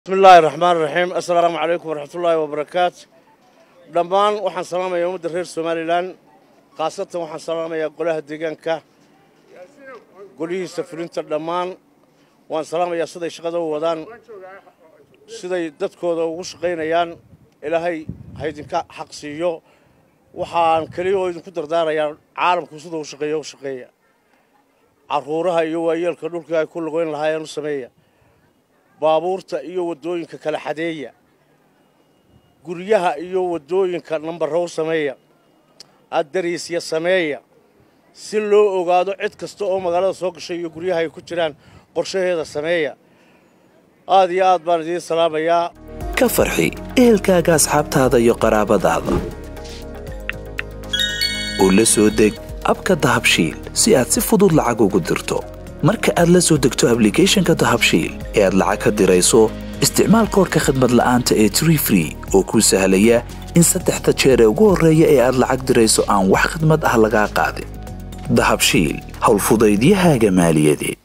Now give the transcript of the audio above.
bismi illaahi raxmaan raxiim assalaamu calaykum waraxmatullaahi wabarakaatu dhammaan waxaan salaamayaa ummadda reer somalilan khaasatan waxaan salaamayaa golaha deegaanka golihiisa fulinta dhammaan waan salaamayaa siday shaqada u wadaan siday dadkooda ugu shaqaynayaan ilaahay haydinka xaq siiyo waxaan keliya oo idinku dardaarayaa caalamku siduu u shaqeeya u shaqeeya carruuraha iyo waayeelka dhulkii ay ku lugoyn lahaayeen u sameeya baabuurta iyo waddooyinka kala xadeeya guryaha iyo waddooyinka nambarrow sameeya addariisya sameeya si loo ogaado cid kasta oo magaalada soo gashay iyo guryaha ay ku jiraan qorshaheeda sameeya aad iyo aad baan idiin salaamayaa ka farxi ehelkaaga asxaabtaada iyo qaraabadaada oo la soo deg abka dahabshiil si aad si fudud lacag ugu dirto marka aad la soo degto ablicathonka dahabshiil ee aad lacag ka dirayso isticmaal koorka khadmad la'aanta ee tree free oo kuu sahlaya in saddexda jeer ee ugu horreeya ee aad lacag dirayso aan wax khidmad ah lagaa qaadin dahabshiil howlfudaydiyahaaga maaliyadeed